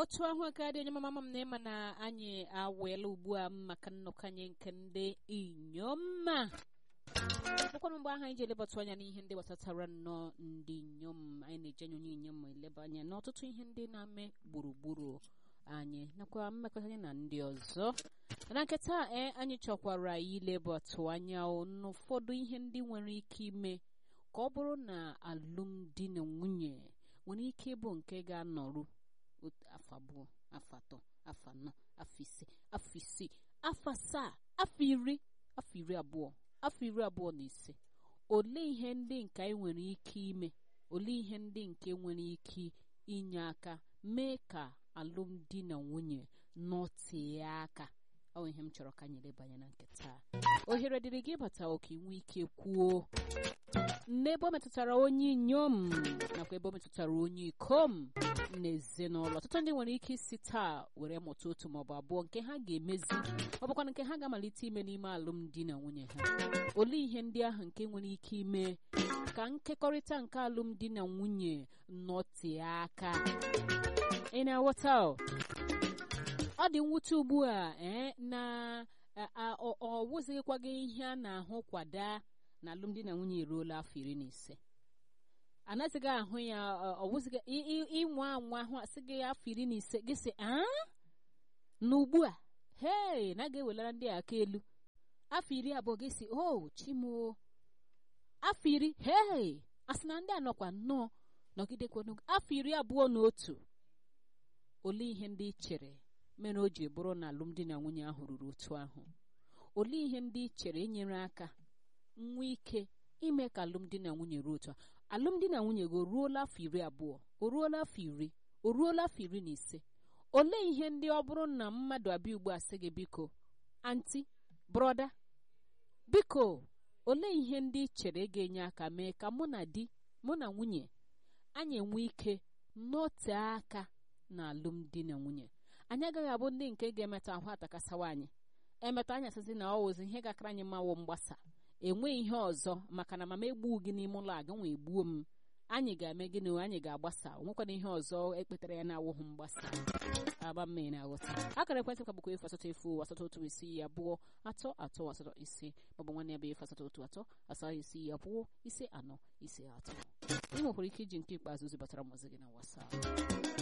otu ahụ aka dị onye mama m na ịma na anyị aweela ugbu a maka nnọkọ anyị nke ndị inyoma bụkwanụ mgbe ahụ anyị ji elebatụ anya n'ihe ndị gbasatara nnọọ ndị inyom anyị na-eji anya onye inyom eleba anya n'ọtụtụ ihe ndị na-ame gburugburu anyị nakwa mmekọta anyị na ndị ọzọ na nketa ee anyị chọkwara ilebatụ anya n'ụfọdụ ihe ndị nwere ike ime ka ọ bụrụ na alụmdi na nwunye nwere ike ịbụ nke ga-anọrụ afọ abụọ afọ atọ afọ anọ afọ ise afọ isii afọ asaa afọ iri afọ iri abụọ afọ iri abụọ na ise olee ihe ndị nke anyị nwere ike ime olee ihe ndị nke nwere ike inye aka mee ka alụmdi na nwunye nọtee aka ọ bụ ihe m chọrọ ka anyị lebanye na nke taa ohere dịrị gị ịbata oke nwee ike kwuo n'ebe o metụtara onye inyom nakwa ebe o metụtara onye ikom n'ezinụlọ ọtụtụ ndị nwere ike isi taa were mụta otu maọbụ abụọ nke ha ga-emezi ọ bụkwa nke ha ga-amalite ime n'ime alụmdi na nwunye ha olee ihe ndị ahụ nke nwere ike ime ka nkekọrịta nke alụmdi na nwunye nọtee aka ị na-aghọta ọ dị mwute ugbu a ee na ọ wụzighịkwa gị ihe a na-ahụ kwada na alụmdi na nwunye eruola afọ iri na ise anaghịzịghị ahụ ya ọwụzighị ịnwa anwa ahụ asị gị afọ iri na ise gị sị a na ugbu a hei na ga-ewelara ndị a aka elu afọ iri abụọ gị sị o chimo afọ iri hei asị na ndị a nọkwa nnọọ nọgidekwa afọ iri abụọ na otu olee ihe ndị ị chere mere o ji bụrụ na alụmdi na nwunye ahụ ruru otu ahụ olee ihe ndị ị chere inyere aka nwa ike ime ka alụmdi na nwunye ruo otu a alụmdi na nwunye gị o ruola afọ iri abụọ o ruola afọ iri o ruola afọ iri na ise olee ihe ndị ọ bụrụ na mmadụ abịa ugbu a sị gị biko anti brọda biko olee ihe ndị ị chere ga-enye aka mee ka mụ na di mụ na nwunye anyị enwe ike nọtee aka na alụmdi na nwunye anyị agaghị abụ ndị nke ga-emeta ahụ atakasawa anyị emeta anyị asịsị na ọwụzi ihe gakara anyị mawụ mgbasa enweghị ihe ọzọ maka na mama egbuo gị n'ime ụlọ aga nwe egbuo m anyị ga-eme gịnị anyị ga-agbasa onwekwana ihe ọzọ ekpetara ya na-awụghị mgbasa agba mmiri na aghọta akara ekwentị kwa bụkwa efu asatọ efu asatọ otu isii abụọ atọ atọ asatọ ise maọbụ nwanne ya bụ efu asatọ otu atọ asatọ isii abụọ ise anọ ise atọ ị nwekwara ike iji nke ikpeazụ zibatara mụzi gị na WhatsApp